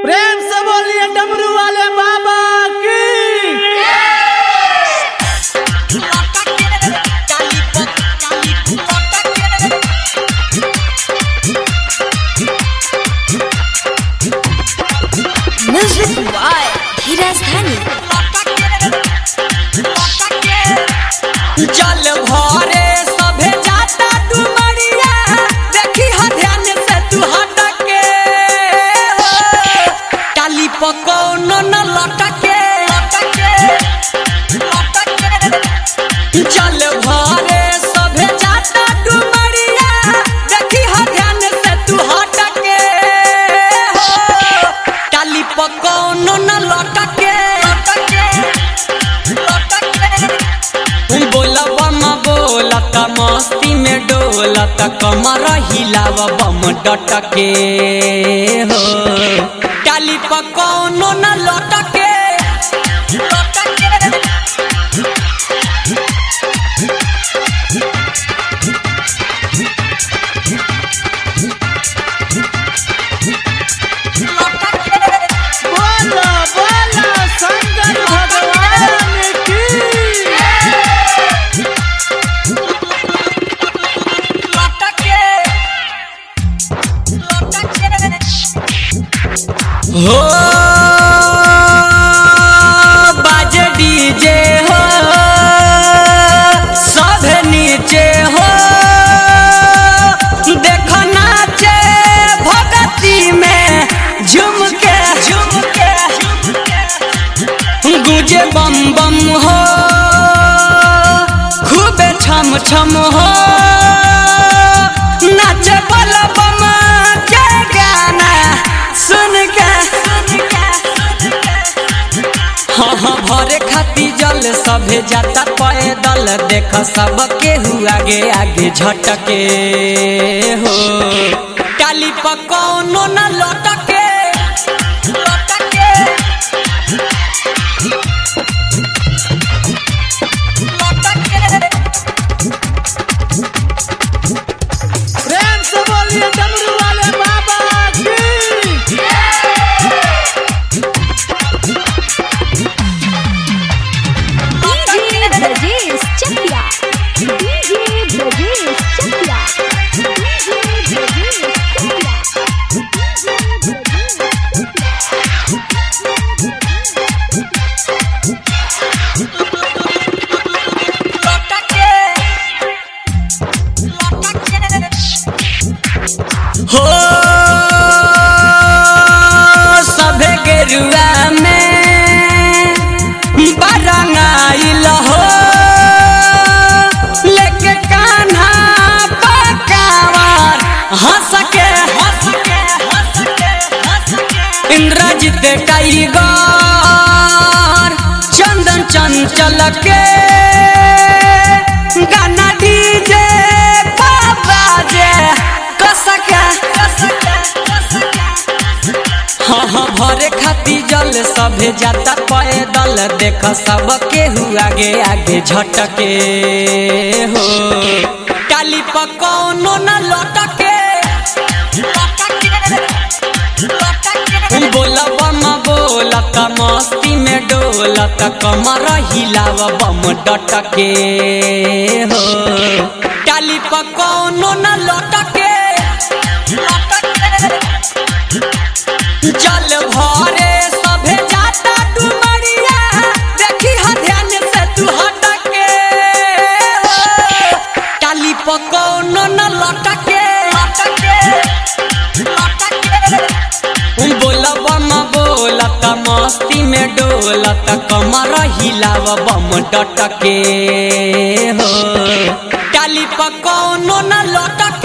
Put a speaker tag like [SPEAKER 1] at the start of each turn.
[SPEAKER 1] प्रेम से बोलिए डमरू वाले बाबा की
[SPEAKER 2] Music by धीरज धनी
[SPEAKER 3] जल भरे सभे जाता डुमरिया देखी हा ध्यान से तू हटके टाली पकौन न लटके जल भरे सभे जाता डुमरिया देखी हा ध्यान से तू हटके टाली पकौन न लटके बोला बम बोलत मस्ती में डोलत कमर हिलाव बम डटके हो टाली पकौनो न लटके
[SPEAKER 1] बोलो बोलो शंकर भगवान की
[SPEAKER 3] हो बाजे डीजे हो सब नीचे हो देख नाचे भगती में झुम के झुम के गुजे बम बम हो खूबे छम छम हो नाचे बल बम के गाना सुन के हाँ हाँ भरे खाती जल सभे जाता पैदल देख सब केहू आगे आगे झटके हो टाली पकौनो न लटके लटके
[SPEAKER 1] प्रेम से बोलिए डमरू वाले बाबा की
[SPEAKER 2] DJ Brajesh Chakiya DJ Brajesh Chakiya DJ Brajesh Chakiya
[SPEAKER 3] हो सभे गेरुआ में बरंगाइल हो लेके कान्हा पकावर हंस के हंस के हंस के हंस के इंद्रजित टाइगर चंदन चंचल के गाना डीजे बाबा जे कसके हाँ हाँ भरे खाती जल सभे जाता पैदल देख सब केहू आगे आगे झटके हो टाली पकौनो न लटके बोला बम बोलत मस्ती में डोलत कमर हिलाव बम डटके हो टाली पकौनो न लटके जल भरे सभे जाता डुमरिया देखी हा ध्यान से तू हटके हो टाली पकौनो न लटके बोला बम बोलत मस्ती में डोलत कमर हिलाव बम डटके हो टाली पकौनो न लटके